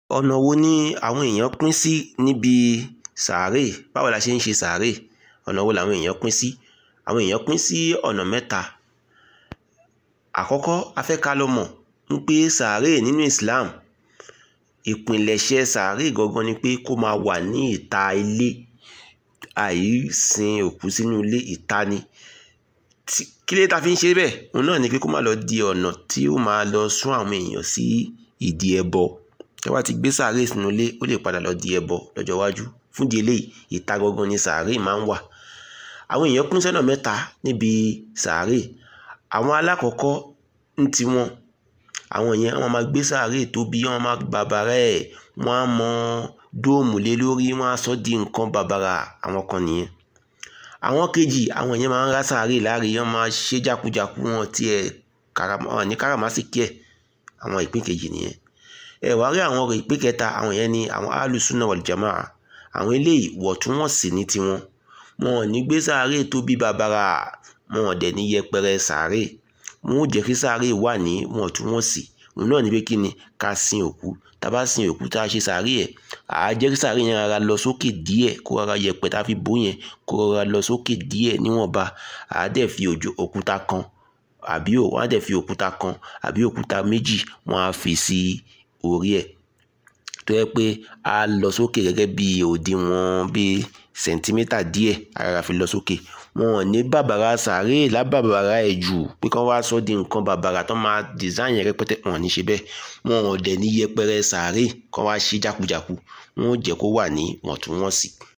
ọ̀nà wo ni àwọn èèyàn pín sí níbi sàárè báwo la ṣe ń ṣe sàárè ọ̀nà wo làwọn èèyàn pín sí àwọn èèyàn pín sí ọ̀nà mẹ́ta àkọ́kọ́ a fẹ́ ká lọ mọ̀ ń pé sàárè nínú Islam ìpìlẹ̀ṣẹ̀ sàárè gangan ni pé kó máa wà ní ìta ilé àìsìn òkú sínú ilé ìta ni kí ló dé ta fi ń ṣe bẹ́ẹ̀ òun náà ni pé kó má lọ di ọ̀nà tí ó máa lọ sún àwọn èèyàn sí ìdí ẹbọ tí wọ́n bá ti gbé sàárè sínú ilé ó lè padà lọ di ẹbọ lọ́jọ́ iwájú fún di eléyìí ìta gangan ni sàárè máa ń wà àwọn èèyàn pín sọ́nà mẹ́ta níbi sàárè àwọn alákọ̀ọ́kọ́ ń tiwọn àwọn yẹn wọ́n máa gbé sàárè tóbi wọ́n máa bàbàrà ẹ̀ wọ́n á mọ dóòmù lé lórí wọ́n á sọ di nǹkan bàbàrà àwọn kan nìyẹn àwọn kejì àwọn yẹn máa ń rá sàárè láre wọ́n máa ṣe jákujàku wọn tiẹ̀ wọn ní káràmásìkí ẹ̀ àwọn ìpín kejì nìyẹn ẹ wá rí àwọn ìpín kẹta àwọn yẹn ni àwọn alùsùnà wàlìjàmáà àwọn eléyìí wọ̀túnwọ̀sì ní tiwọn wọn ò ní gbé sàárè tóbi bàbàrà wọn ò dẹ̀ ní yẹpẹrẹ sàárè wọn ò jẹ́ kí sàárè wà ní wọ̀túnwọ̀sì òun náà ni pé kí ni ká sin òkú tá a bá sin òkú tá a ṣe sàárè ẹ̀ àá jẹ́ kí sàárè yẹn rárá lọ sókè díẹ̀ kó rárá yẹpẹ̀ tá a fi bò yẹn kó rárá lọ sókè díẹ̀ níwọ̀nba àá dẹ̀ fi òkúta kan àbí wọ́n á dẹ̀ fi òkúta kan àbí òkúta méjì wọ́n á fi sí orí ẹ̀ tó yẹ pé a lọ sókè gẹ́gẹ́ bí òdiwọ̀n bí sẹ̀ńtímítà díẹ̀ ara fi lọ sókè wọn ò ní bàbàrà sàárè lábàbàrà ẹ̀ jù pé kán wá sọ di nǹkan bàbàrà tó máa design yẹn rẹpẹtẹ wọn ò ní ṣe bẹ́ẹ̀ wọn ò dẹ̀ ní yẹpẹrẹ sàárè kán wá ṣe jákujàku wọn ò jẹ́ kó wà ní wọ̀ntúnwọ̀nsì